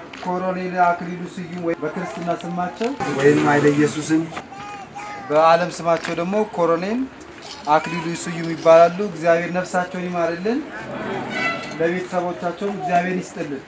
ኮሎኔል አክሊሉ ስዩም ወይ በክርስትና ስማቸው ወይም ኃይለ ኢየሱስን በዓለም ስማቸው ደግሞ ኮሎኔል አክሊሉ ስዩም ይባላሉ። እግዚአብሔር ነፍሳቸውን ይማርልን፣ ለቤተሰቦቻቸውም እግዚአብሔር ይስጥልን።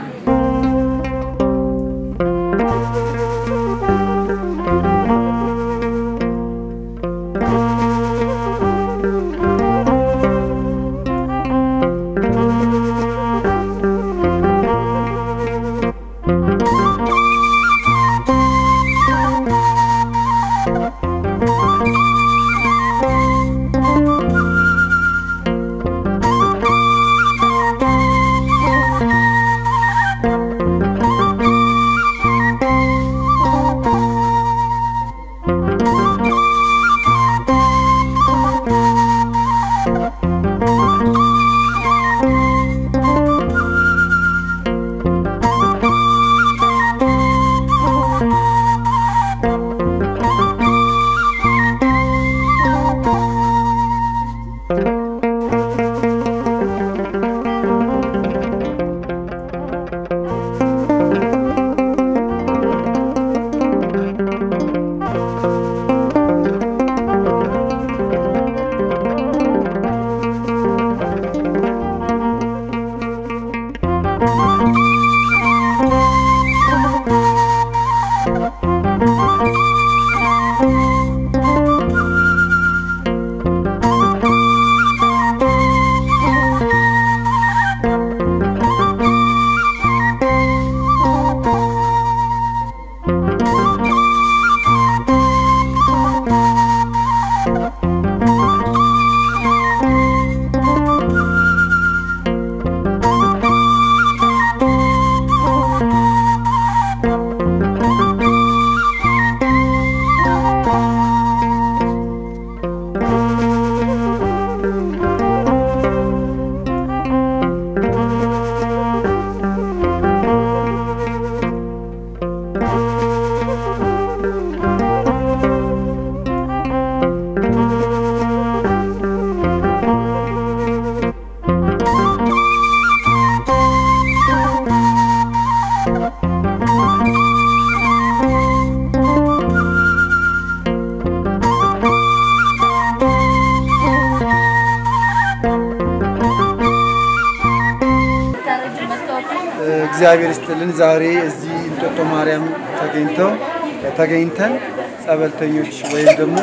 እግዚአብሔር ይስጥልን። ዛሬ እዚህ እንጦጦ ማርያም ተገኝተው ተገኝተን ጸበልተኞች ወይም ደግሞ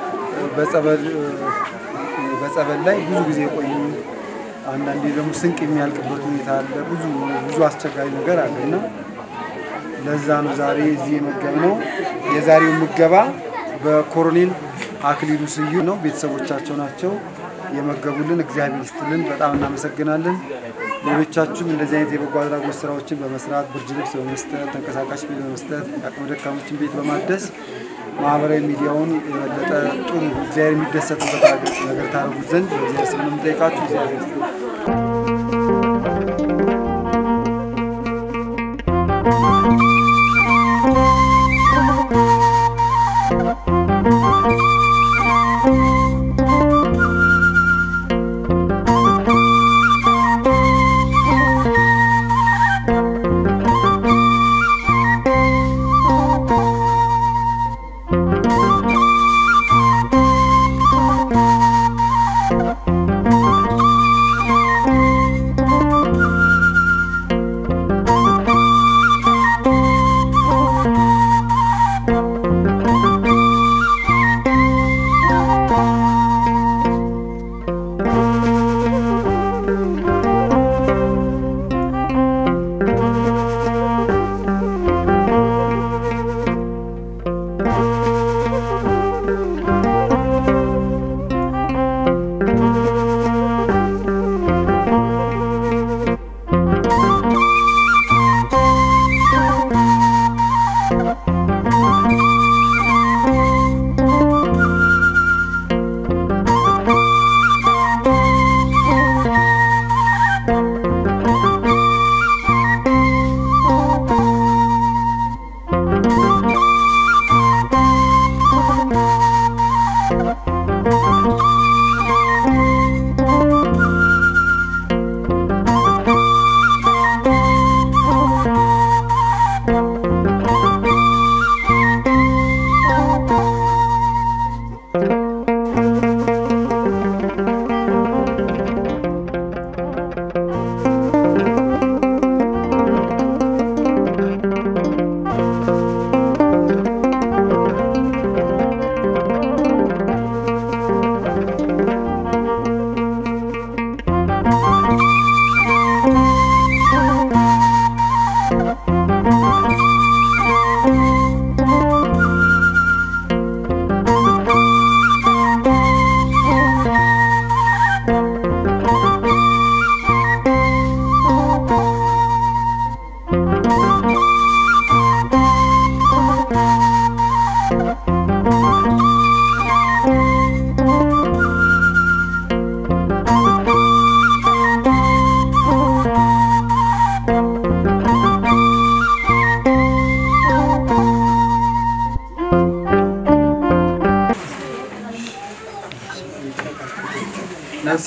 በጸበል በጸበል ላይ ብዙ ጊዜ የቆዩ አንዳንዴ ደግሞ ስንቅ የሚያልቅበት ሁኔታ አለ። ብዙ ብዙ አስቸጋሪ ነገር አለ እና ለዛ ነው ዛሬ እዚህ የመገብነው። የዛሬው ምገባ በኮሎኔል አክሊሉ ስዩም ነው። ቤተሰቦቻቸው ናቸው የመገቡልን። እግዚአብሔር ይስጥልን፣ በጣም እናመሰግናለን። ሌሎቻችሁም እንደዚህ አይነት የበጎ አድራጎት ስራዎችን በመስራት ብርድ ልብስ በመስጠት ተንቀሳቃሽ ቤት በመስጠት የአቅመ ደካሞችን ቤት በማደስ ማህበራዊ ሚዲያውን የበለጠ ጥሩ እግዚአብሔር የሚደሰትበት ነገር ታደርጉት ዘንድ በእግዚአብሔር ስም ነው የምጠይቃችሁ። እግዚአብሔር ይስጥልን።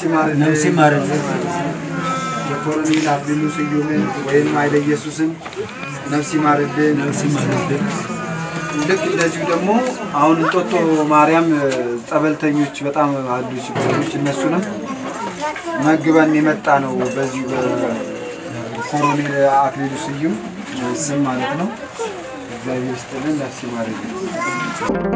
ይማርልን። ነፍስ ይማርልን። የኮሎኔል አክሊሉ ስዩምን ወይም ኃይለ ኢየሱስን ነፍስ ይማርልን። ነፍስ ይማርልን። ልክ እንደዚሁ ደግሞ አሁን እንጦጦ ማርያም ጸበልተኞች በጣም አሉ ችግሮች፣ እነሱንም መግበን የመጣ ነው በዚሁ በኮሎኔል አክሊሉ ስዩም ስም ማለት ነው። እግዚአብሔር ይስጥልን። ነፍስ ይማርልን።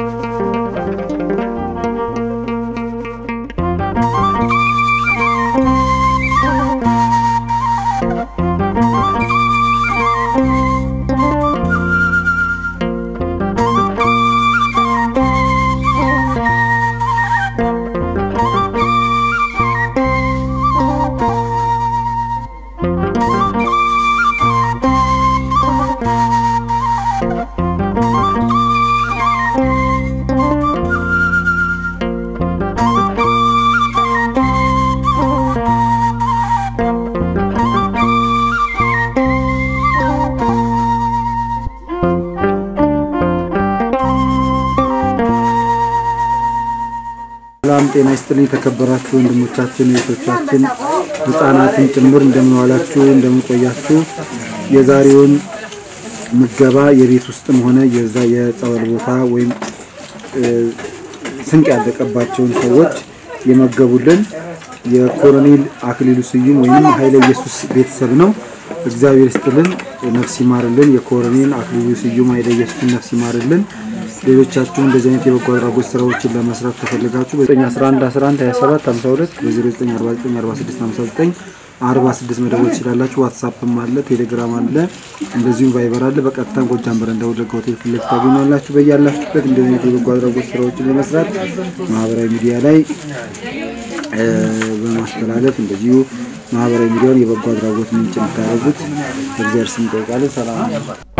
ሰላም ጤና ይስጥልኝ። የተከበራችሁ ወንድሞቻችን እህቶቻችን፣ ህፃናትን ጭምር እንደምን ዋላችሁ፣ እንደምን ቆያችሁ። የዛሬውን ምገባ የቤት ውስጥም ሆነ የዛ የጸበል ቦታ ወይም እ፣ ስንቅ ያለቀባቸውን ሰዎች የመገቡልን የኮሎኔል አክሊሉ ስዩም ወይም ኃይለ ኢየሱስ ቤተሰብ ነው። እግዚአብሔር ይስጥልን፣ ነፍስ ይማርልን። የኮሎኔል አክሊሉ ስዩም ኃይለ ኢየሱስን ነፍስ ይማርልን። ሌሎቻችሁ እንደዚህ አይነት የበጎ አድራጎት ስራዎችን ለመስራት ከፈለጋችሁ በ911 11 27 52 በ0949 46 59 46 መደወል ትችላላችሁ። ዋትሳፕም አለ፣ ቴሌግራም አለ፣ እንደዚሁም ቫይበር አለ። በቀጥታ ጎጃም በረንዳ ወለጋ ሆቴል ፊት ለፊት ታገኛላችሁ። በያላችሁበት እንደዚህ አይነት የበጎ አድራጎት ስራዎችን ለመስራት ማህበራዊ ሚዲያ ላይ እ፣ በማስተላለፍ እንደዚሁ ማህበራዊ ሚዲያውን የበጎ አድራጎት ምንጭ እንድታደርጉት በእግዚአብሔር ስም እንጠይቃለን። ሰላም